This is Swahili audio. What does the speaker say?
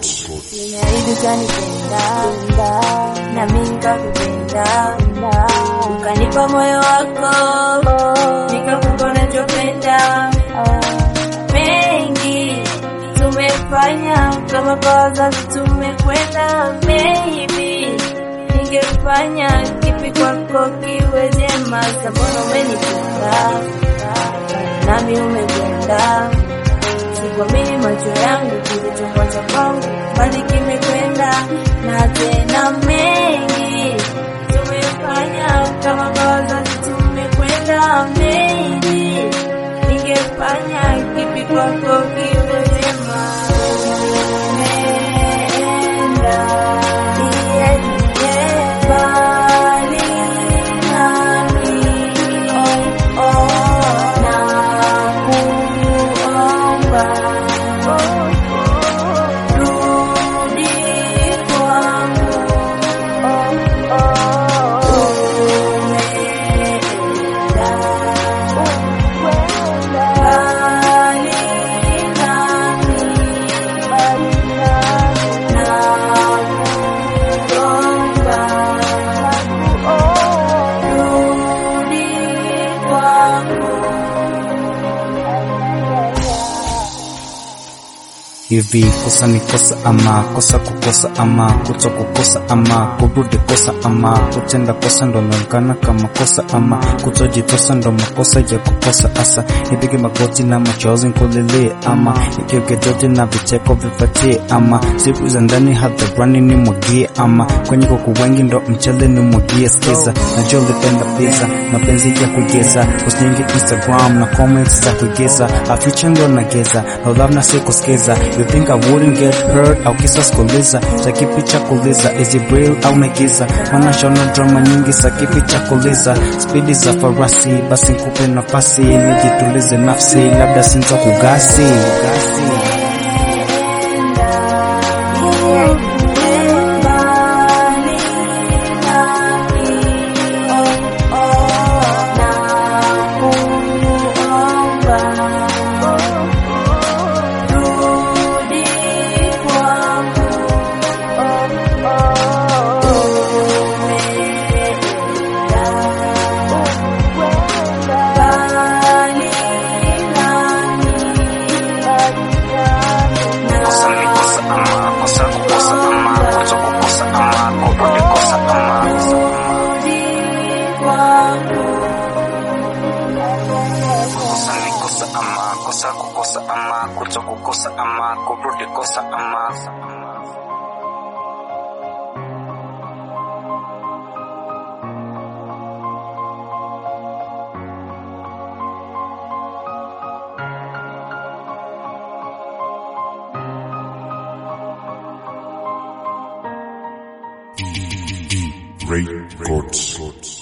Nimeahidi utanipenda na mimi nikakupenda, ukanipa moyo wako nikakupa unachopenda. Mengi tumefanya kama kwa wazazi tumekwenda, maybe ningefanya kipi kwako kiwe jema, sababu umenipenda nami umekwenda Sikuamini macho yangu kilichofuata kwangu, bali kimekwenda. Na tena mengi tumefanya kama kwa wazazi tumekwenda, mengi ningefanya kipi kwako kiwe jema. Umeenda mbali nami, oh, oh, nakuomba rudi kwangu, umeenda mbali nami, nakuomba rudi kwangu. hivi kosa ni kosa ama kosa kukosa ama kuto kukosa ama kurudi kosa ama kutenda kosa ndo naonekana kama kosa ama kutojitosa ndo makosa ya kukosa asa nipige magoti na machozi nkulilie ama nikiuke jote na vicheko vifatie ama siku za ndani hadharani ni mwagie ama kwenye kuku wengi ndo mchele ni mwagie skiza najua ulipenda pizza mapenzi ya kuigeza usinyingi instagram na comments za kuigeza aficha ndo nageza no love na sikusikiza you think I wouldn't get hurt au kisa sikuliza cha kipi cha kuliza is it real au naigiza maana shona drama nyingi za kipi cha kuliza spidi za farasi basi nkupe nafasi nijitulize nafsi labda sinza kugasi kosa ni kosa ama kosa kukosa ama kuto kukosa ama kurudi kosa ama kosa ni kosa ama kosa kukosa ama kuto kukosa ama kurudi kosa ama Records.